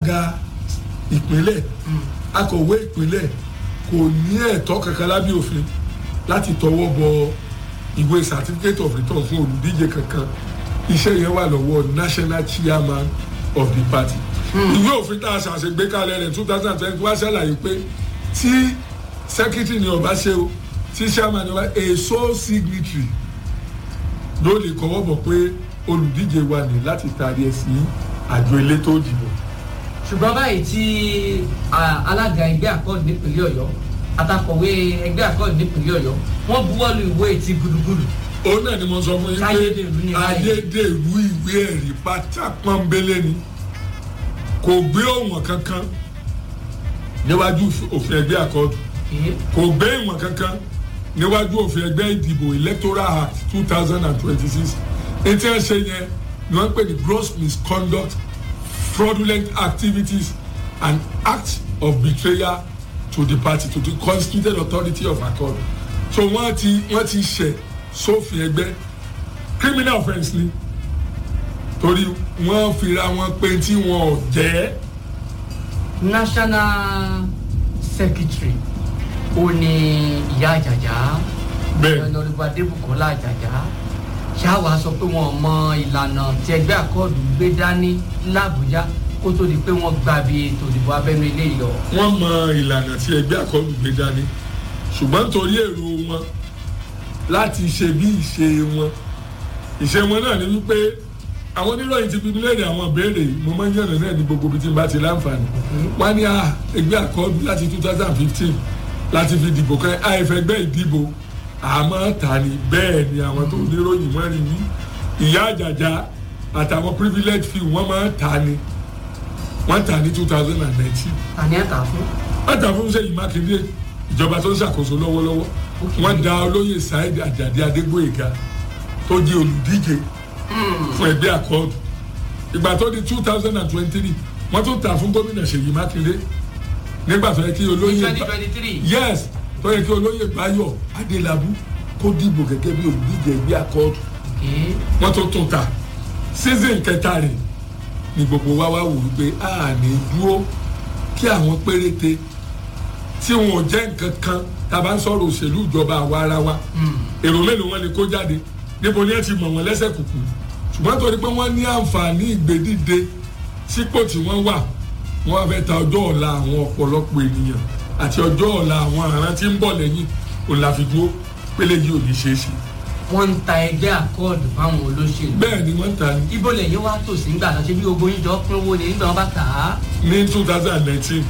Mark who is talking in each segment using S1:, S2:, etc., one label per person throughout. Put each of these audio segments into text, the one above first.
S1: alága ìpínlẹ̀ akọ̀wé ìpínlẹ̀ kò ní ẹ̀tọ́ kankan lábẹ́ òfin láti tọwọ́ bọ ìwé certificate of return fún olùdíje kankan iṣẹ́ yẹn wà lọ́wọ́ national chairman of the party ìwé òfin tá a ṣàṣegbé kalẹ̀ rẹ̀ two thousand and twenty wá ṣàlàyé pé tí secretary ni ọba ṣe o tí chairman ni ọba a sole signatory ló lè kọ́wọ́ bọ̀ pé olùdíje wa ní láti taari ẹ̀ sí àjọ elétò ìdìbò.
S2: ṣùgbọ́n báyìí tí ah, alága ẹgbẹ́ àkọọ́dù nípínlẹ̀ ọ̀yọ́ àtàkọ̀wé ẹgbẹ́ àkọọ́dù nípínlẹ̀ ọ̀yọ́ wọ́n buwọ́lu ìwé ti gudugudu
S1: òun náà ni mo sọ fún yín
S2: Ayédèrú ni
S1: pé
S2: báyìí.
S1: ayédèrú ìwé ẹ̀rí pátá pọ́nbélé ni kò gbé òwọ̀n kankan níwájú òfin ẹgbẹ́ àkọ́dù
S2: Èé,
S1: kò gbé ìwọ̀n kankan níwájú òfin ẹgbẹ́ ìdìbò electoral act two thousand and twenty-six etí ẹ̀ ṣe yẹn ni wọ́n ń pè ní gross misconduct fraudulent activities and acts of betrayal to the party to the constituted authority of accord so wọ́n ti wọ́n ti ṣẹ̀ sófin ẹgbẹ́ criminal offence ni torí wọ́n fira wọn pé tí wọn ò jẹ́
S2: national secretary ó ní ìyá àjàjà
S1: bẹ́ẹ̀
S2: ọ̀nàdìbò adébùkọ́lá àjàjà ṣáwa sọ pé wọn mọ ìlànà tí ẹgbẹ́ àkọọ́dù gbé dání làbújá kó tó di pé wọ́n gba bí ètò ìdìbò abẹ́nú ilé yọ.
S1: wọ́n mọ ìlànà tí ẹgbẹ́ àkọlù gbé dání ṣùgbọ́n nítorí èrò wọn láti ṣe bí ìṣe wọn ìṣe wọn náà ni wípé àwọn oníròyìn ti fi mí léèrè àwọn ìbéèrè mo máa ń yànnà náà ní gbogbo ibi tí n bá ti láǹfààní wọ́n ní à, ẹgbẹ́ àkọlù láti two thousand fifteen láti fi dìbò kan àìfẹ́gbẹ́ ìdìbò àmọ́ ta ni bẹ́ẹ̀ ni àwọn tó oníròyìn wọ́n rí yí ìyá àjàjà àtàwọn privilege fee wọ́n máa ń ta ni wọ́n ta ní two thousand and nineteen
S2: tani ẹ̀ tà fún.
S1: wọ́n ta fún sẹ́yìn mákindé ìjọba tó ń ṣàkóso lọ́wọ́lọ́wọ́ wọ́n da olóyè saheed ajadi adégbòyega tó di olùdíje fún ẹgbẹ́ àkọọ́dù ìgbà tó di two thousand and twenty-three wọ́n tún ta fún gómìnà ṣèyí mákindé nígbà tó yẹ kí olóyè
S2: twenty
S1: Ba-
S2: twenty three.
S1: yes tó yẹ kí olóyè báyọ̀ adélábù kó dìbò gẹ́gẹ́ bí olùdíje ẹgbẹ́ àkọọ́dù wọ́n tó tún ta season kẹta rẹ̀ ni gbogbo wa wá wò wípé a ní dúró kí àwọn péréte tí wọn ò jẹ́ nǹkan kan tá a bá ń sọ̀rọ̀ òṣèlú ìjọba àwa ara wa èrò mélòó wọn lè kó jáde níbo ni ẹ ti mọ̀ wọ́n lẹ́sẹ̀ kùkù ṣùgbọ́n torí pé wọ́n ní àǹfààní ìgbédìde sípò tí wọ́n wà wọ́n wá fẹ́ ta ọjọ́ ọ̀la àwọn ọ̀pọ̀lọpọ̀ ènìyàn àti ọjọ́ ọ̀la àwọn àrán tí ń bọ̀ lẹ́yìn òun la fi dúró pélé yìí ò ní ṣeé ṣe
S2: wọ́n ń ta ẹgbẹ́ àkọọ́dù fáwọn olóṣèlú.
S1: bẹ́ẹ̀ ni wọ́n ń ta ní
S2: ibo lẹ́yìn wá tòsí ńgbà náà ṣe bí ogun yín jọ pín owó ni nígbà wọn bá tà á.
S1: ní two thousand and nineteen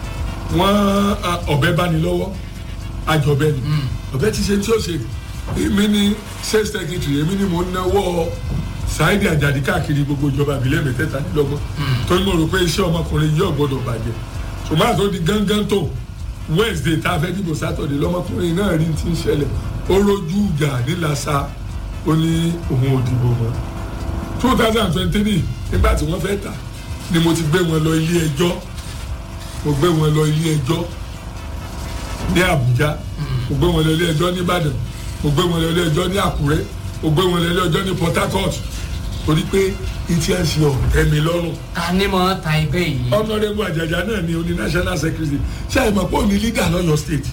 S1: wọ́n a, ọ̀bẹ bá ní lọ́wọ́ àjọbẹ ni ọ̀bẹ ti ṣe tí ó ṣe èmi ni state secretary èmi ni mo ń náwó Saheed Ajadi káàkiri gbogbo ìjọba ìbílẹ̀ mẹ́tẹ̀ẹ̀talélọ́gbọ̀n torí mo rò pé iṣẹ́ ọmọkùnrin yìí ò gbọ́dọ̀ bàjẹ́ ṣùgbọ́n àti ó di gángan tó Wednesday tá a fẹ́ dìbò Saturday lọ́mọkùnrin náà rí ti ń ṣẹlẹ̀ ó rojú ìjà nílasa ó ní òun ò dìbò mọ́ two thousand and twenty-three nígbà tí wọ́n fẹ́ tà ni mo ti gbé wọn lọ ilé ẹjọ́ mo gbé wọn lọ ilé ẹjọ́ ní Àbújá mo gbé wọn lọ ilé ẹjọ́ ní Ìbàdàn mo gbé wọn lọ ilé ẹjọ́ ní Àkúrẹ́ mo gbé wọn lọ ilé ẹjọ́ ní Port Harcourt torí pé etí ẹ̀ ń ṣe ọ̀tẹ́ mi lọ́rùn
S2: ta ni mo ta ẹgbẹ́ yìí.
S1: ọ̀nàdẹ́gbù àjàjà náà ni oní national secretary ṣé ẹ mọ̀ pé òní leader lọ́yọ̀ state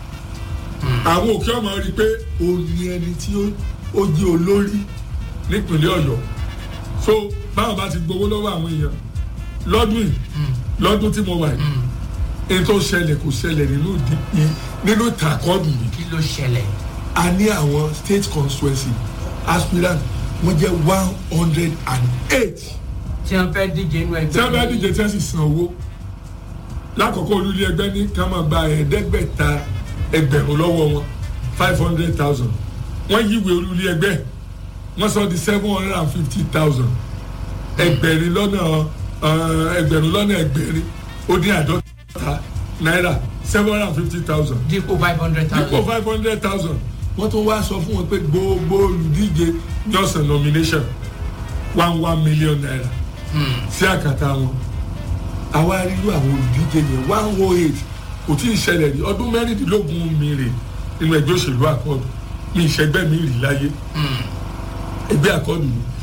S1: àwọn òkè ọmọ rí i pé òun ni ẹni tí ó- ó jẹ́ olórí nípínlẹ̀ Ọ̀yọ́ so báwọn bá ti gbowó lọ́wọ́ àwọn èèyàn lọ́dún yìí lọ́dún tí mo wà yìí èyí tó ṣẹlẹ̀ kò ṣẹlẹ̀ nínú ìdí- ì- nínú ìtàkọ́ọ̀dù yìí
S2: kí ló ṣẹlẹ̀.
S1: a ní àwọn state constituency aspirant wọ́n jẹ́ one hundred and eight
S2: tí wọ́n fẹ́ díje inú ẹgbẹ́
S1: tí wọ́n bá díje tí wọ́n sì san owó lákòókò olúlé ẹgbẹ́ ní ká máa gba ẹ̀ẹ́dẹ́gbẹ̀ta ẹgbẹ̀rún lọ́wọ́ wọn five hundred thousand wọ́n yíwèé olúlé ẹgbẹ́ wọ́n sọ di seven hundred and fifty thousand ẹgbẹ̀rin lọ́nà eh, ẹgbẹ̀rún lọ́nà ẹgbẹ̀rin ó dín àádọ́ta náírà seven hundred and fifty thousand
S2: dípò five hundred
S1: dípò
S2: thousand.
S1: five hundred thousand wọ́n tún wá sọ fún wọn pé gbogbo olùdíje ní ọ̀sán nomination one one million naira sí àkàtà wọn àwa rírú àwọn olùdíje yẹn one oh eight kò tí ì ṣẹlẹ̀ rí ọdún mẹ́rìndínlógún mi rè nínú ẹgbẹ́ òṣèlú àkọọ́dù mi ìṣẹ́gbẹ́ mi rì láyé ẹgbẹ́ àkọọ́dù yìí